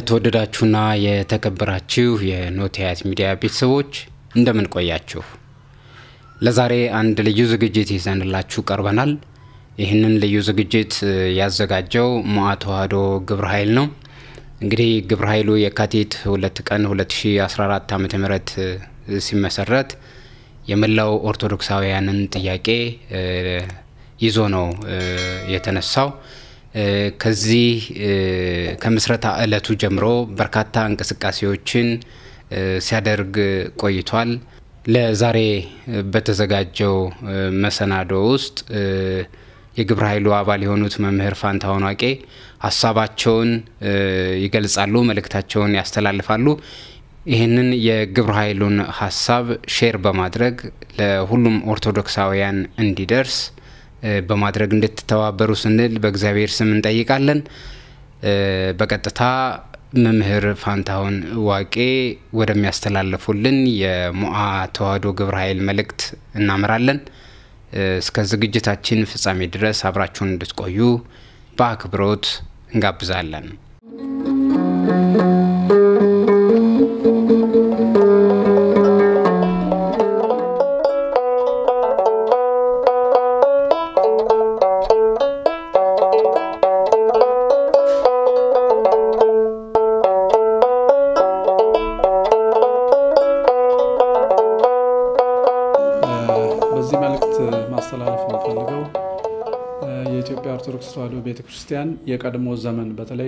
የተወደዳችሁና የተከበራችሁ የኖቲያት ሚዲያ ቤተሰቦች እንደምን ቆያችሁ? ለዛሬ አንድ ልዩ ዝግጅት ይዘንላችሁ ቀርበናል። ይህንን ልዩ ዝግጅት ያዘጋጀው ሞዓ ተዋህዶ ግብረ ኃይል ነው። እንግዲህ ግብረ ኃይሉ የካቲት ሁለት ቀን 2014 ዓ ም ሲመሰረት የመላው ኦርቶዶክሳውያንን ጥያቄ ይዞ ነው የተነሳው። ከዚህ ከምስረታ ዕለቱ ጀምሮ በርካታ እንቅስቃሴዎችን ሲያደርግ ቆይቷል። ለዛሬ በተዘጋጀው መሰናዶ ውስጥ የግብረ ኃይሉ አባል የሆኑት መምህር ፋንታሁን ዋቄ ሀሳባቸውን ይገልጻሉ፣ መልእክታቸውን ያስተላልፋሉ። ይህንን የግብረ ኃይሉን ሀሳብ ሼር በማድረግ ለሁሉም ኦርቶዶክሳውያን እንዲደርስ በማድረግ እንድትተባበሩ ስንል በእግዚአብሔር ስም እንጠይቃለን። በቀጥታ መምህር ፋንታሁን ዋቄ ወደሚያስተላልፉልን የሞዓ ተዋህዶ ግብረ ኃይል መልእክት እናምራለን። እስከ ዝግጅታችን ፍጻሜ ድረስ አብራችሁን እንድትቆዩ በአክብሮት እንጋብዛለን። በዚህ መልእክት ማስተላለፍ የምፈልገው የኢትዮጵያ ኦርቶዶክስ ተዋሕዶ ቤተ ክርስቲያን የቀድሞ ዘመን በተለይ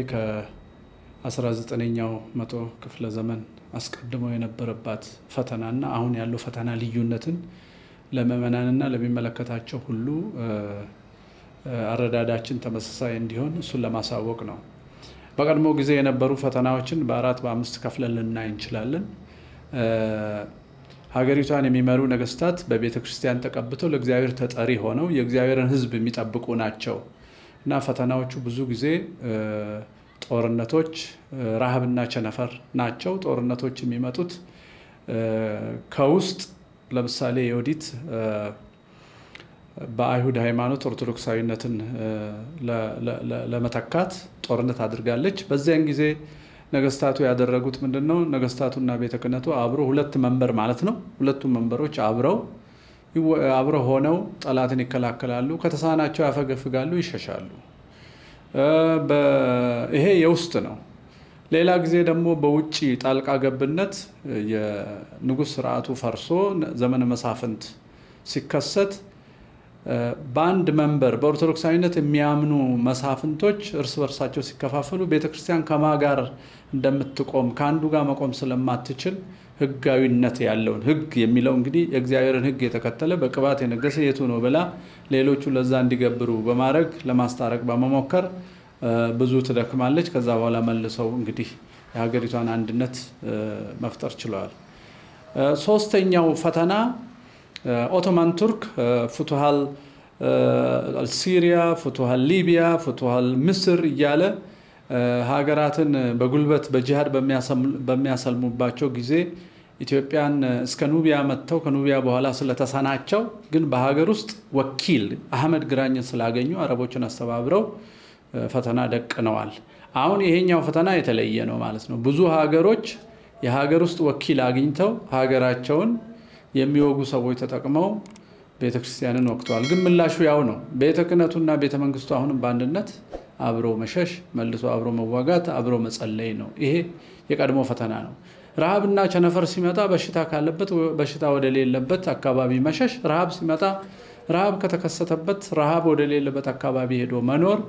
ከ19ኛው መቶ ክፍለ ዘመን አስቀድሞ የነበረባት ፈተናና አሁን ያለው ፈተና ልዩነትን ለምዕመናንና ለሚመለከታቸው ሁሉ አረዳዳችን ተመሳሳይ እንዲሆን እሱን ለማሳወቅ ነው። በቀድሞ ጊዜ የነበሩ ፈተናዎችን በአራት በአምስት ከፍለን ልናይ እንችላለን። ሀገሪቷን የሚመሩ ነገስታት በቤተ ክርስቲያን ተቀብተው ለእግዚአብሔር ተጠሪ ሆነው የእግዚአብሔርን ሕዝብ የሚጠብቁ ናቸው እና ፈተናዎቹ ብዙ ጊዜ ጦርነቶች፣ ረሃብና ቸነፈር ናቸው። ጦርነቶች የሚመጡት ከውስጥ ለምሳሌ የወዲት በአይሁድ ሃይማኖት ኦርቶዶክሳዊነትን ለመተካት ጦርነት አድርጋለች። በዚያን ጊዜ ነገስታቱ ያደረጉት ምንድን ነው? ነገስታቱና ቤተ ክህነቱ አብሮ ሁለት መንበር ማለት ነው። ሁለቱም መንበሮች አብረው አብረው ሆነው ጠላትን ይከላከላሉ። ከተሳናቸው ያፈገፍጋሉ፣ ይሸሻሉ። ይሄ የውስጥ ነው። ሌላ ጊዜ ደግሞ በውጭ ጣልቃ ገብነት የንጉሥ ስርዓቱ ፈርሶ ዘመነ መሳፍንት ሲከሰት በአንድ መንበር በኦርቶዶክሳዊነት የሚያምኑ መሳፍንቶች እርስ በርሳቸው ሲከፋፈሉ ቤተክርስቲያን ከማ ጋር እንደምትቆም ከአንዱ ጋር መቆም ስለማትችል ሕጋዊነት ያለውን ሕግ የሚለው እንግዲህ የእግዚአብሔርን ሕግ የተከተለ በቅባት የነገሰ የቱ ነው ብላ ሌሎቹ ለዛ እንዲገብሩ በማድረግ ለማስታረቅ በመሞከር ብዙ ትደክማለች። ከዛ በኋላ መልሰው እንግዲህ የሀገሪቷን አንድነት መፍጠር ችለዋል። ሶስተኛው ፈተና ኦቶማን ቱርክ ፉቱሃል ሲሪያ፣ ፉቱሃል ሊቢያ፣ ፉቱሃል ምስር እያለ ሀገራትን በጉልበት በጂሃድ በሚያሰልሙባቸው ጊዜ ኢትዮጵያን እስከ ኑቢያ መጥተው ከኑቢያ በኋላ ስለተሰናቸው ግን በሀገር ውስጥ ወኪል አህመድ ግራኝን ስላገኙ አረቦችን አስተባብረው ፈተና ደቅነዋል። አሁን ይሄኛው ፈተና የተለየ ነው ማለት ነው። ብዙ ሀገሮች የሀገር ውስጥ ወኪል አግኝተው ሀገራቸውን የሚወጉ ሰዎች ተጠቅመው ቤተ ክርስቲያንን ወቅተዋል። ግን ምላሹ ያው ነው። ቤተ ክህነቱና ቤተ መንግስቱ አሁንም በአንድነት አብሮ መሸሽ፣ መልሶ አብሮ መዋጋት፣ አብሮ መጸለይ ነው። ይሄ የቀድሞ ፈተና ነው። ረሃብና ቸነፈር ሲመጣ በሽታ ካለበት በሽታ ወደሌለበት አካባቢ መሸሽ፣ ረሃብ ሲመጣ ረሃብ ከተከሰተበት ረሃብ ወደሌለበት አካባቢ ሄዶ መኖር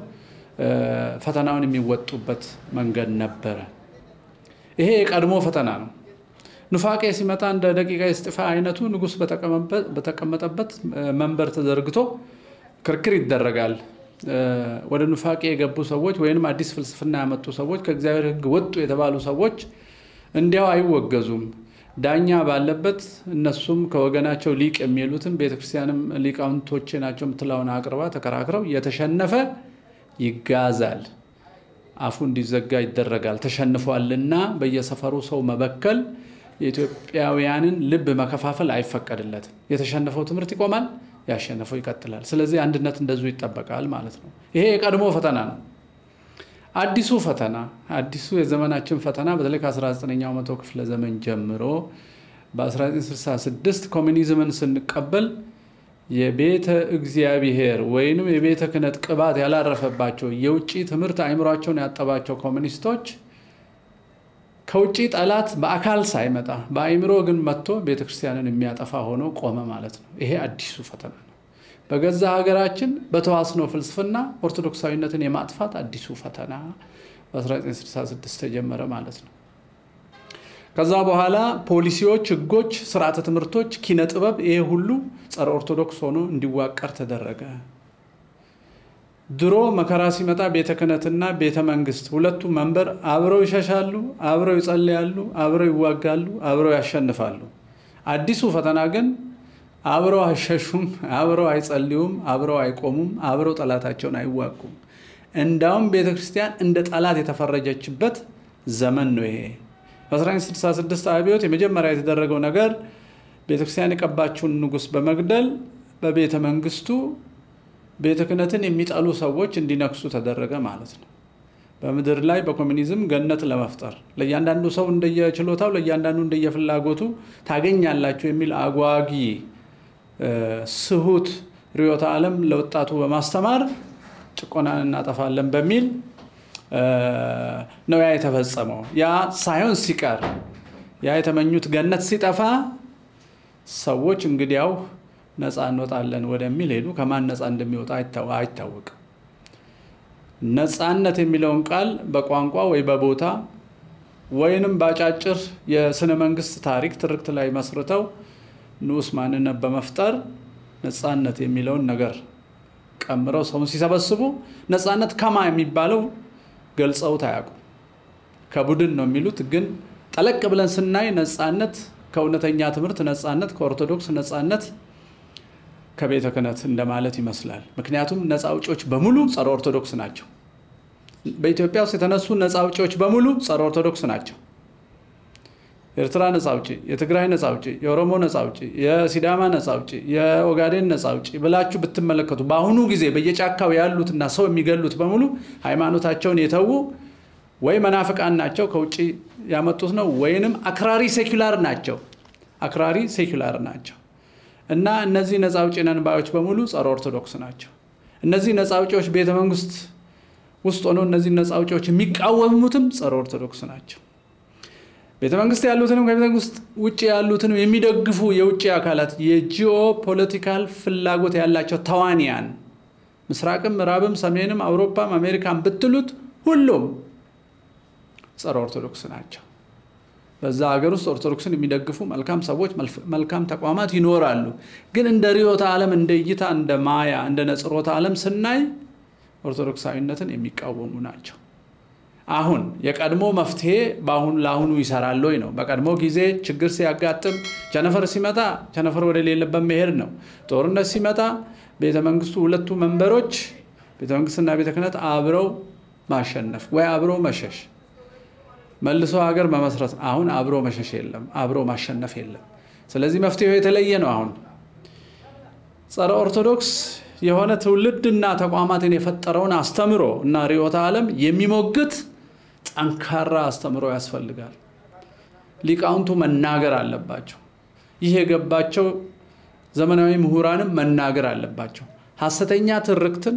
ፈተናውን የሚወጡበት መንገድ ነበረ። ይሄ የቀድሞ ፈተና ነው። ኑፋቄ ሲመጣ እንደ ደቂቀ እስጢፋ አይነቱ ንጉሥ በተቀመጠበት መንበር ተዘርግቶ ክርክር ይደረጋል። ወደ ኑፋቄ የገቡ ሰዎች ወይም አዲስ ፍልስፍና ያመጡ ሰዎች ከእግዚአብሔር ሕግ ወጡ የተባሉ ሰዎች እንዲያው አይወገዙም። ዳኛ ባለበት እነሱም ከወገናቸው ሊቅ የሚሉትም ቤተክርስቲያንም ሊቃውንቶቼ ናቸው የምትለውን አቅርባ ተከራክረው የተሸነፈ ይጋዛል፣ አፉ እንዲዘጋ ይደረጋል። ተሸንፏልና በየሰፈሩ ሰው መበከል የኢትዮጵያውያንን ልብ መከፋፈል አይፈቀድለትም። የተሸነፈው ትምህርት ይቆማል፣ ያሸነፈው ይቀጥላል። ስለዚህ አንድነት እንደዚሁ ይጠበቃል ማለት ነው። ይሄ የቀድሞ ፈተና ነው። አዲሱ ፈተና አዲሱ የዘመናችን ፈተና በተለይ ከ19ኛው መቶ ክፍለ ዘመን ጀምሮ በ1966 ኮሚኒዝምን ስንቀበል የቤተ እግዚአብሔር ወይንም የቤተ ክህነት ቅባት ያላረፈባቸው የውጭ ትምህርት አእምሯቸውን ያጠባቸው ኮሚኒስቶች ከውጭ ጠላት በአካል ሳይመጣ በአእምሮ ግን መጥቶ ቤተ ክርስቲያንን የሚያጠፋ ሆኖ ቆመ ማለት ነው። ይሄ አዲሱ ፈተና ነው። በገዛ ሀገራችን በተዋስኖ ፍልስፍና ኦርቶዶክሳዊነትን የማጥፋት አዲሱ ፈተና በ1966 ተጀመረ ማለት ነው። ከዛ በኋላ ፖሊሲዎች፣ ህጎች፣ ስርዓተ ትምህርቶች፣ ኪነ ጥበብ ይሄ ሁሉ ጸረ ኦርቶዶክስ ሆኖ እንዲዋቀር ተደረገ። ድሮ መከራ ሲመጣ ቤተ ክህነትና ቤተ መንግስት ሁለቱ መንበር አብረው ይሸሻሉ፣ አብረው ይጸልያሉ፣ አብረው ይዋጋሉ፣ አብረው ያሸንፋሉ። አዲሱ ፈተና ግን አብረው አይሸሹም፣ አብረው አይጸልዩም፣ አብረው አይቆሙም፣ አብረው ጠላታቸውን አይዋጉም። እንዳውም ቤተ ክርስቲያን እንደ ጠላት የተፈረጀችበት ዘመን ነው ይሄ። በ1966 አብዮት የመጀመሪያ የተደረገው ነገር ቤተ ክርስቲያን የቀባችውን ንጉሥ በመግደል በቤተ መንግስቱ ቤተ ክህነትን የሚጠሉ ሰዎች እንዲነግሱ ተደረገ ማለት ነው። በምድር ላይ በኮሚኒዝም ገነት ለመፍጠር ለእያንዳንዱ ሰው እንደየችሎታው ለእያንዳንዱ እንደየፍላጎቱ ታገኛላችሁ የሚል አጓጊ ስሁት ርዕዮተ ዓለም ለወጣቱ በማስተማር ጭቆናን እናጠፋለን በሚል ነው ያ የተፈጸመው። ያ ሳይሆን ሲቀር ያ የተመኙት ገነት ሲጠፋ ሰዎች እንግዲያው ነፃ እንወጣለን ወደሚል ሄዱ። ከማን ነፃ እንደሚወጣ አይታወቅም። ነፃነት የሚለውን ቃል በቋንቋ ወይ በቦታ ወይንም በአጫጭር የስነ መንግስት ታሪክ ትርክት ላይ መስርተው ንዑስ ማንነት በመፍጠር ነፃነት የሚለውን ነገር ቀምረው ሰውን ሲሰበስቡ ነፃነት ከማ የሚባለው ገልጸውት አያውቁም። ከቡድን ነው የሚሉት። ግን ጠለቅ ብለን ስናይ ነፃነት ከእውነተኛ ትምህርት ነፃነት፣ ከኦርቶዶክስ ነፃነት፣ ከቤተ ክህነት እንደማለት ይመስላል። ምክንያቱም ነፃ አውጪዎች በሙሉ ጸረ ኦርቶዶክስ ናቸው። በኢትዮጵያ ውስጥ የተነሱ ነፃ አውጪዎች በሙሉ ጸረ ኦርቶዶክስ ናቸው። የኤርትራ ነፃ አውጪ፣ የትግራይ ነፃ አውጪ፣ የኦሮሞ ነፃ አውጪ፣ የሲዳማ ነፃ አውጪ፣ የኦጋዴን ነፃ አውጪ ብላችሁ ብትመለከቱ በአሁኑ ጊዜ በየጫካው ያሉትና ሰው የሚገሉት በሙሉ ሃይማኖታቸውን የተዉ ወይ መናፍቃን ናቸው ከውጭ ያመጡት ነው፣ ወይንም አክራሪ ሴኩላር ናቸው። አክራሪ ሴኩላር ናቸው እና እነዚህ ነፃ አውጪ ነን ባዮች በሙሉ ጸረ ኦርቶዶክስ ናቸው። እነዚህ ነፃ አውጪዎች ቤተ መንግስት ውስጥ ሆነው እነዚህ ነፃ አውጪዎች የሚቃወሙትም ጸረ ኦርቶዶክስ ናቸው። ቤተ መንግስት ያሉትንም ከቤተ መንግስት ውጭ ያሉትንም የሚደግፉ የውጭ አካላት የጂኦ ፖለቲካል ፍላጎት ያላቸው ተዋንያን ምስራቅም፣ ምዕራብም፣ ሰሜንም፣ አውሮፓም አሜሪካን ብትሉት ሁሉም ጸረ ኦርቶዶክስ ናቸው። በዛ ሀገር ውስጥ ኦርቶዶክስን የሚደግፉ መልካም ሰዎች፣ መልካም ተቋማት ይኖራሉ። ግን እንደ ርዕዮተ ዓለም፣ እንደ እይታ፣ እንደ ማያ፣ እንደ ነጽሮተ ዓለም ስናይ ኦርቶዶክሳዊነትን የሚቃወሙ ናቸው። አሁን የቀድሞ መፍትሄ በአሁን ለአሁኑ ይሰራል ወይ ነው። በቀድሞ ጊዜ ችግር ሲያጋጥም ቸነፈር ሲመጣ ቸነፈር ወደ ሌለበት መሄድ ነው። ጦርነት ሲመጣ ቤተ መንግስቱ ሁለቱ መንበሮች ቤተ መንግስትና ቤተ ክህነት አብረው ማሸነፍ ወይ አብረው መሸሽ መልሶ ሀገር መመስረት። አሁን አብሮ መሸሽ የለም፣ አብሮ ማሸነፍ የለም። ስለዚህ መፍትሄው የተለየ ነው። አሁን ጸረ ኦርቶዶክስ የሆነ ትውልድና ተቋማትን የፈጠረውን አስተምሮ እና ርዕዮተ ዓለም የሚሞግት ጠንካራ አስተምሮ ያስፈልጋል። ሊቃውንቱ መናገር አለባቸው። ይህ የገባቸው ዘመናዊ ምሁራንም መናገር አለባቸው። ሐሰተኛ ትርክትን፣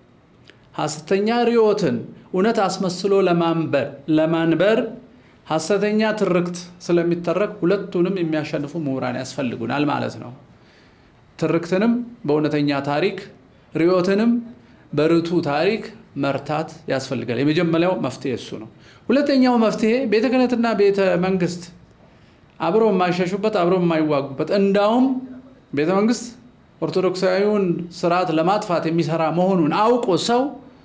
ሐሰተኛ ርዕዮትን እውነት አስመስሎ ለማንበር ለማንበር ሐሰተኛ ትርክት ስለሚተረክ ሁለቱንም የሚያሸንፉ ምሁራን ያስፈልጉናል ማለት ነው። ትርክትንም በእውነተኛ ታሪክ ርዕዮትንም በርቱ ታሪክ መርታት ያስፈልጋል። የመጀመሪያው መፍትሄ እሱ ነው። ሁለተኛው መፍትሄ ቤተ ክህነትና ቤተ መንግስት አብረው የማይሸሹበት አብረው የማይዋጉበት እንዳውም ቤተ መንግስት ኦርቶዶክሳዊውን ስርዓት ለማጥፋት የሚሰራ መሆኑን አውቆ ሰው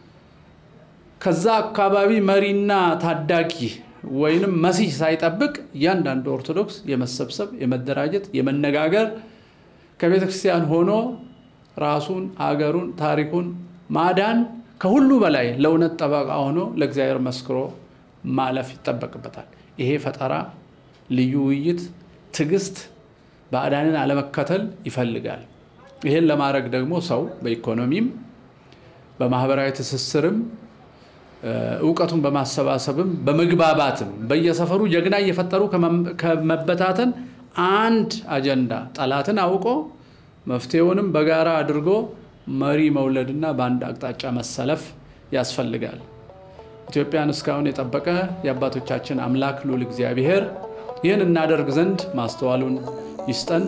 ከዛ አካባቢ መሪና ታዳጊ ወይንም መሲህ ሳይጠብቅ እያንዳንዱ ኦርቶዶክስ የመሰብሰብ የመደራጀት የመነጋገር ከቤተ ክርስቲያን ሆኖ ራሱን አገሩን ታሪኩን ማዳን ከሁሉ በላይ ለእውነት ጠበቃ ሆኖ ለእግዚአብሔር መስክሮ ማለፍ ይጠበቅበታል። ይሄ ፈጠራ፣ ልዩ ውይይት፣ ትዕግስት፣ ባዕዳንን አለመከተል ይፈልጋል። ይሄን ለማድረግ ደግሞ ሰው በኢኮኖሚም በማህበራዊ ትስስርም እውቀቱን በማሰባሰብም በመግባባትም በየሰፈሩ ጀግና እየፈጠሩ ከመበታተን አንድ አጀንዳ ጠላትን አውቆ መፍትሄውንም በጋራ አድርጎ መሪ መውለድና በአንድ አቅጣጫ መሰለፍ ያስፈልጋል። ኢትዮጵያን እስካሁን የጠበቀ የአባቶቻችን አምላክ ልዑል እግዚአብሔር ይህን እናደርግ ዘንድ ማስተዋሉን ይስጠን።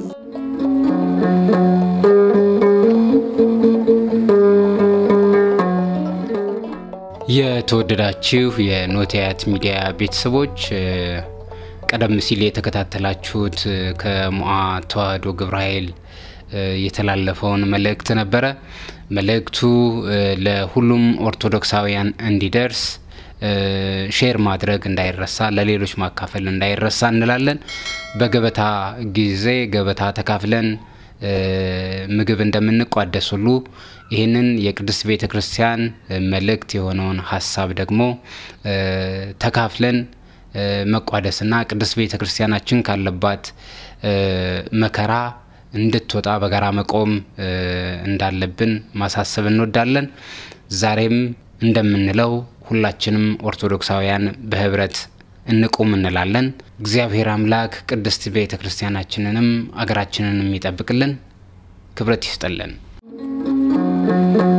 የተወደዳችሁ የኖቲያት ሚዲያ ቤተሰቦች ቀደም ሲል የተከታተላችሁት ከሞዓ ተዋሕዶ ግብረ ኃይል የተላለፈውን መልእክት ነበረ። መልእክቱ ለሁሉም ኦርቶዶክሳውያን እንዲደርስ ሼር ማድረግ እንዳይረሳ፣ ለሌሎች ማካፈል እንዳይረሳ እንላለን። በገበታ ጊዜ ገበታ ተካፍለን ምግብ እንደምንቋደስ ሁሉ ይህንን የቅድስት ቤተ ክርስቲያን መልእክት የሆነውን ሀሳብ ደግሞ ተካፍለን መቋደስና ቅድስት ቤተ ክርስቲያናችን ካለባት መከራ እንድትወጣ በጋራ መቆም እንዳለብን ማሳሰብ እንወዳለን። ዛሬም እንደምንለው ሁላችንም ኦርቶዶክሳውያን በህብረት እንቁም እንላለን። እግዚአብሔር አምላክ ቅድስት ቤተ ክርስቲያናችንንም አገራችንንም ይጠብቅልን፣ ክብረት ይስጠልን።